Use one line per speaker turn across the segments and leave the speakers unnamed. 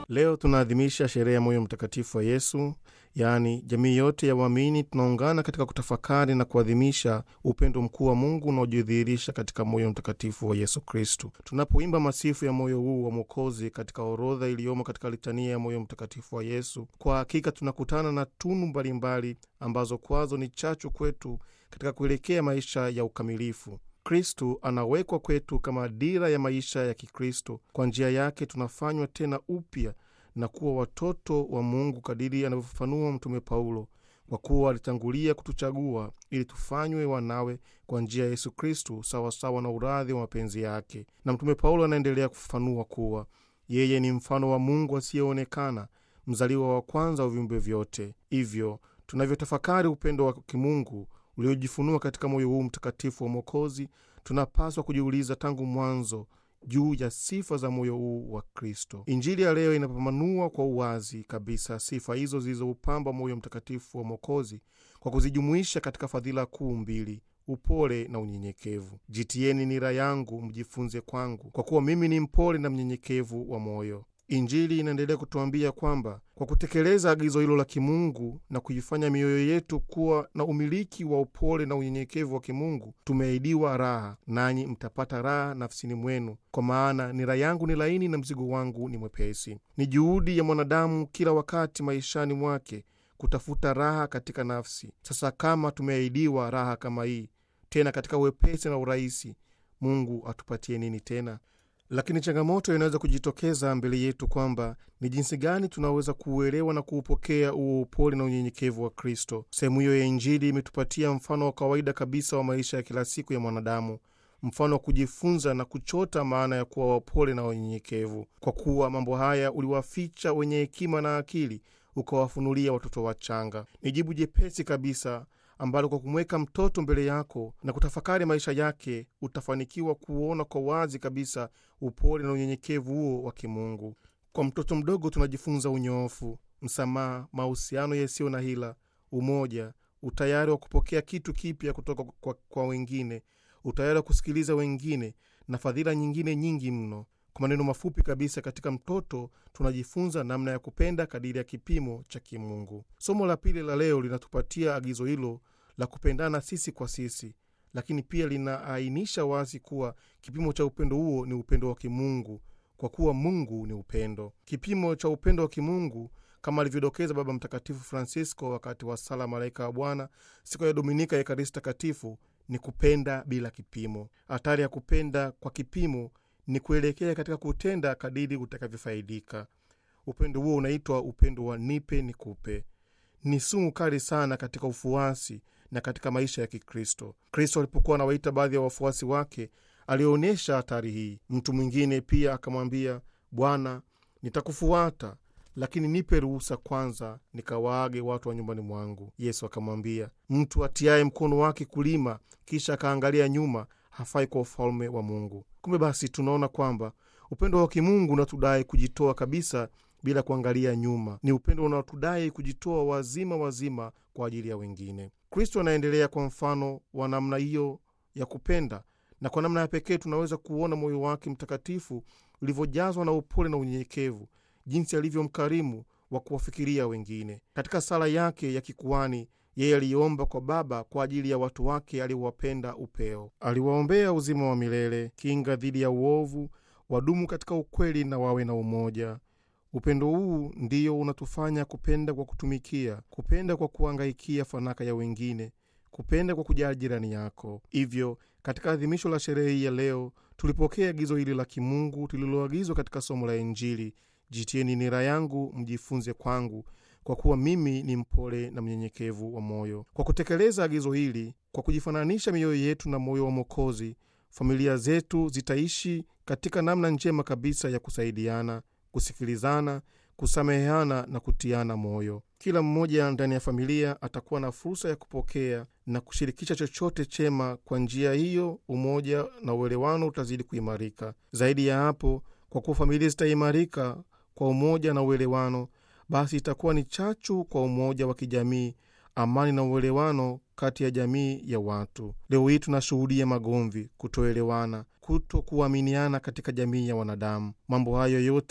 Leo tunaadhimisha sherehe ya moyo mtakatifu wa Yesu, yaani jamii yote ya waamini tunaungana katika kutafakari na kuadhimisha upendo mkuu wa Mungu unaojidhihirisha katika moyo mtakatifu wa Yesu Kristu. Tunapoimba masifu ya moyo huu wa Mwokozi katika orodha iliyomo katika litania ya moyo mtakatifu wa Yesu, kwa hakika tunakutana na tunu mbalimbali ambazo kwazo ni chachu kwetu katika kuelekea maisha ya ukamilifu. Kristu anawekwa kwetu kama dira ya maisha ya Kikristo. Kwa njia yake tunafanywa tena upya na kuwa watoto wa Mungu kadiri anavyofafanua Mtume Paulo, kwa kuwa alitangulia kutuchagua ili tufanywe wanawe kwa njia ya Yesu Kristu, sawasawa na uradhi wa mapenzi yake. Na Mtume Paulo anaendelea kufafanua kuwa yeye ni mfano wa Mungu asiyeonekana, mzaliwa wa kwanza wa viumbe vyote. Hivyo tunavyotafakari upendo wa kimungu uliojifunua katika moyo huu mtakatifu wa Mwokozi, tunapaswa kujiuliza tangu mwanzo juu ya sifa za moyo huu wa Kristo. Injili ya leo inapambanua kwa uwazi kabisa sifa hizo zilizoupamba moyo mtakatifu wa Mwokozi kwa kuzijumuisha katika fadhila kuu mbili: upole na unyenyekevu. Jitieni nira yangu, mjifunze kwangu, kwa kuwa mimi ni mpole na mnyenyekevu wa moyo. Injili inaendelea kutuambia kwamba kwa kutekeleza agizo hilo la kimungu na kuifanya mioyo yetu kuwa na umiliki wa upole na unyenyekevu wa kimungu, tumeahidiwa raha, nanyi mtapata raha nafsini mwenu, kwa maana nira yangu ni laini na mzigo wangu ni mwepesi. Ni juhudi ya mwanadamu kila wakati maishani mwake kutafuta raha katika nafsi. Sasa kama tumeahidiwa raha kama hii, tena katika wepesi na urahisi, Mungu atupatie nini tena? Lakini changamoto inaweza kujitokeza mbele yetu kwamba ni jinsi gani tunaweza kuuelewa na kuupokea huo upole na unyenyekevu wa Kristo. Sehemu hiyo ya Injili imetupatia mfano wa kawaida kabisa wa maisha ya kila siku ya mwanadamu, mfano wa kujifunza na kuchota maana ya kuwa wapole na wanyenyekevu, kwa kuwa mambo haya uliwaficha wenye hekima na akili, ukawafunulia watoto wachanga. Ni jibu jepesi kabisa ambalo kwa kumweka mtoto mbele yako na kutafakari maisha yake utafanikiwa kuona kwa wazi kabisa upole na unyenyekevu huo wa kimungu. Kwa mtoto mdogo tunajifunza unyoofu, msamaha, mahusiano yasiyo na hila, umoja, utayari wa kupokea kitu kipya kutoka kwa, kwa wengine, utayari wa kusikiliza wengine na fadhila nyingine nyingi mno. Kwa maneno mafupi kabisa, katika mtoto tunajifunza namna ya kupenda kadiri ya kipimo cha kimungu. Somo la pili la leo linatupatia agizo hilo la kupendana sisi kwa sisi, lakini pia linaainisha wazi kuwa kipimo cha upendo huo ni upendo wa kimungu, kwa kuwa Mungu ni upendo. Kipimo cha upendo wa kimungu kama alivyodokeza Baba Mtakatifu Francisco wakati wa sala Malaika wa Bwana siku ya Dominika ya Ekaristi Takatifu ni kupenda bila kipimo. Hatari ya kupenda kwa kipimo ni kuelekea katika kutenda kadiri utakavyofaidika. Upendo huo unaitwa upendo wa nipe nikupe. Ni sumu kali sana katika ufuasi na katika maisha ya Kikristo. Kristo alipokuwa anawaita baadhi ya wafuasi wake, alionyesha hatari hii. Mtu mwingine pia akamwambia, Bwana, nitakufuata lakini nipe ruhusa kwanza nikawaage watu wa nyumbani mwangu. Yesu akamwambia, mtu atiaye mkono wake kulima kisha akaangalia nyuma hafai kwa ufalme wa Mungu. Kumbe basi tunaona kwamba upendo wa kimungu unatudai kujitoa kabisa bila kuangalia nyuma. Ni upendo unaotudai kujitoa wazima wazima kwa ajili ya wengine. Kristo anaendelea kwa mfano wa namna hiyo ya kupenda, na kwa namna ya pekee tunaweza kuona moyo wake mtakatifu ulivyojazwa na upole na unyenyekevu, jinsi alivyo mkarimu wa kuwafikiria wengine. Katika sala yake ya kikuani yeye aliomba kwa Baba kwa ajili ya watu wake aliowapenda upeo. Aliwaombea uzima wa milele, kinga dhidi ya uovu, wadumu katika ukweli na wawe na umoja. Upendo huu ndiyo unatufanya kupenda kwa kutumikia, kupenda kwa kuangaikia fanaka ya wengine, kupenda kwa kujali jirani yako. Hivyo katika adhimisho la sherehe hii ya leo tulipokea agizo hili la kimungu tuliloagizwa katika somo la Injili: jitieni nira yangu, mjifunze kwangu kwa kuwa mimi ni mpole na mnyenyekevu wa moyo. Kwa kutekeleza agizo hili, kwa kujifananisha mioyo yetu na moyo wa Mwokozi, familia zetu zitaishi katika namna njema kabisa ya kusaidiana, kusikilizana, kusameheana na kutiana moyo. Kila mmoja ndani ya familia atakuwa na fursa ya kupokea na kushirikisha chochote chema. Kwa njia hiyo, umoja na uelewano utazidi kuimarika. Zaidi ya hapo, kwa kuwa familia zitaimarika kwa umoja na uelewano basi itakuwa ni chachu kwa umoja wa kijamii, amani na uelewano kati ya jamii ya watu. Leo hii tunashuhudia magomvi, kutoelewana, kuto kuaminiana katika jamii ya wanadamu. Mambo hayo yote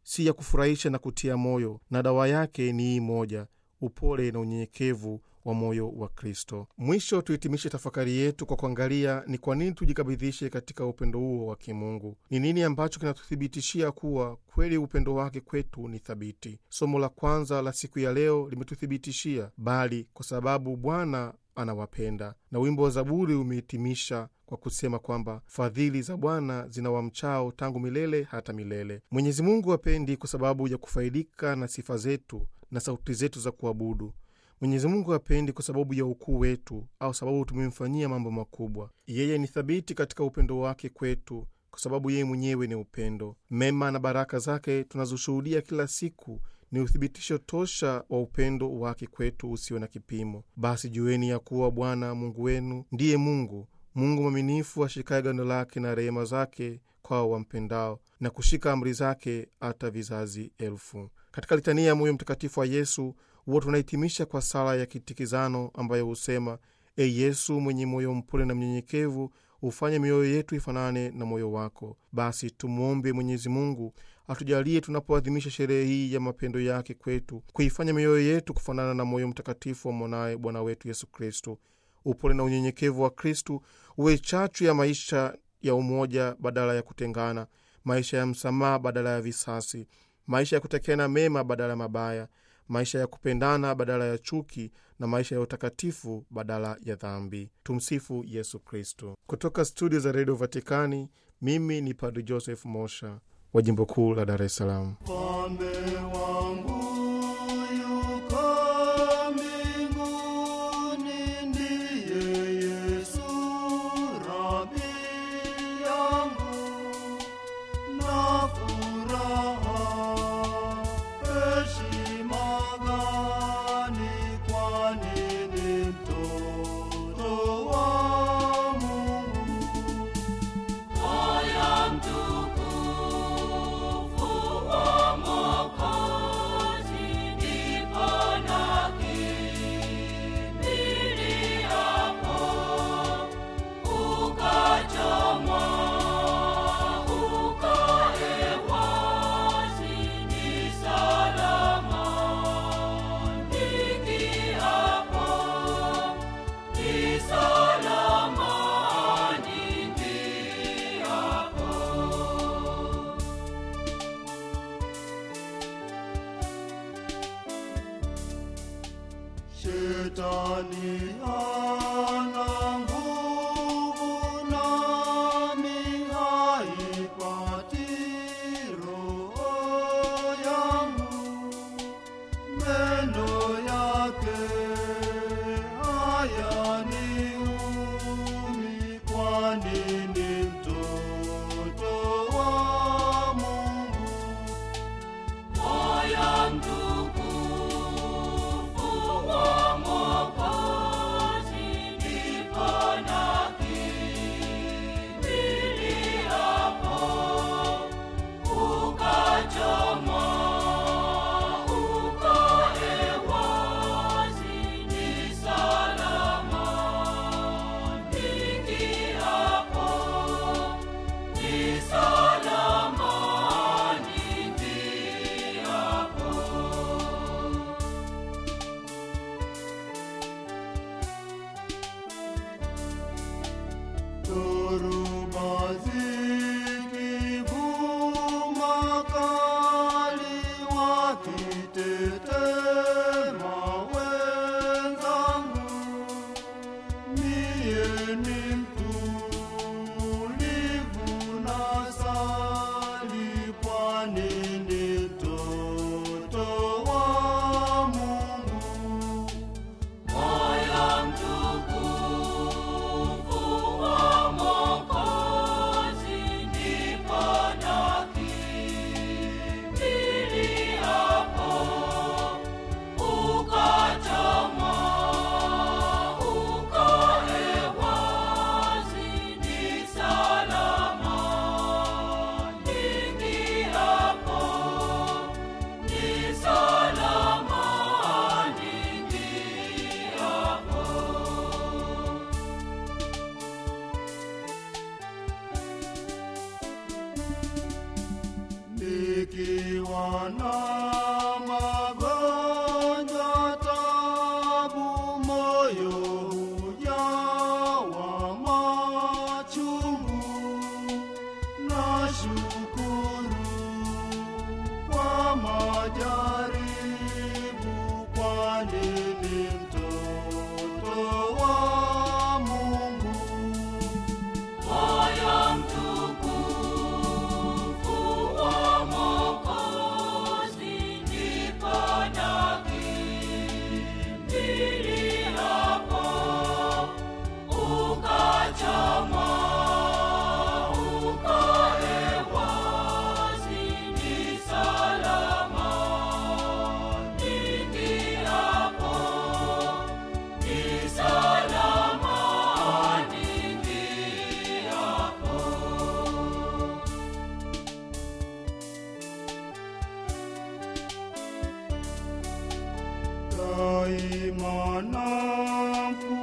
si ya kufurahisha na kutia moyo, na dawa yake ni hii moja: upole na unyenyekevu wa moyo wa Kristo. Mwisho tuhitimishe tafakari yetu kwa kuangalia ni kwa nini tujikabidhishe katika upendo huo wa kimungu. Ni nini ambacho kinatuthibitishia kuwa kweli upendo wake kwetu ni thabiti? Somo la kwanza la siku ya leo limetuthibitishia, bali kwa sababu Bwana anawapenda. Na wimbo wa Zaburi umehitimisha kwa kusema kwamba fadhili za Bwana zina wamchao tangu milele hata milele. Mwenyezi Mungu hapendi kwa sababu ya kufaidika na sifa zetu na sauti zetu za kuabudu. Mwenyezi Mungu hapendi kwa sababu ya ukuu wetu au sababu tumemfanyia mambo makubwa. Yeye ni thabiti katika upendo wake kwetu kwa sababu yeye mwenyewe ni upendo. Mema na baraka zake tunazoshuhudia kila siku ni uthibitisho tosha wa upendo wake kwetu usio na kipimo. Basi jueni ya kuwa Bwana Mungu wenu ndiye Mungu, Mungu mwaminifu, ashikaye gano lake na rehema zake kwao wampendao, na kushika amri zake hata vizazi elfu. Katika litania ya moyo mtakatifu wa Yesu huwa tunahitimisha kwa sala ya kitikizano ambayo husema: E Yesu mwenye moyo mpole na mnyenyekevu, hufanye mioyo yetu ifanane na moyo wako. Basi tumwombe Mwenyezi Mungu atujalie tunapoadhimisha sherehe hii ya mapendo yake kwetu, kuifanya mioyo yetu kufanana na moyo mtakatifu wa mwanaye Bwana wetu Yesu Kristo. Upole na unyenyekevu wa Kristu uwe chachu ya maisha ya umoja badala ya kutengana, maisha ya msamaha badala ya visasi, maisha ya kutekeana mema badala ya mabaya, maisha ya kupendana badala ya chuki na maisha ya utakatifu badala ya dhambi. Tumsifu Yesu Kristo. Kutoka studio za redio Vatikani, mimi ni Padri Joseph Mosha wa jimbo kuu la Dar es Salaam.
Mfalme wangu yuko mbinguni, ndiye Yesu Rabi yangu, na furaha heshima gani, kwani ni mtoto wa Mungu. Shetani ana nguvu nami haipati roho yangu, meno yake hayaniumi, kwani ni mtoto wa Mungu. Dhoruba zikivuma kali, wakitetema wenzangu, mie ni mtulivu nasali, kwani ni mtoto wa Mungu.
Salama, ningi hapo
nikiwa na magonjwa tabu, moyo hujawa machungu. Nashukuru kwa majaribu, kwani ni mtoto wa Mungu.
Moyo mtukufu wa Mwokozi, ndipo nakimbiliapo. Ukachomwa, uko hewani, ni salama niingiapo, ni salama niingiapo.
daima na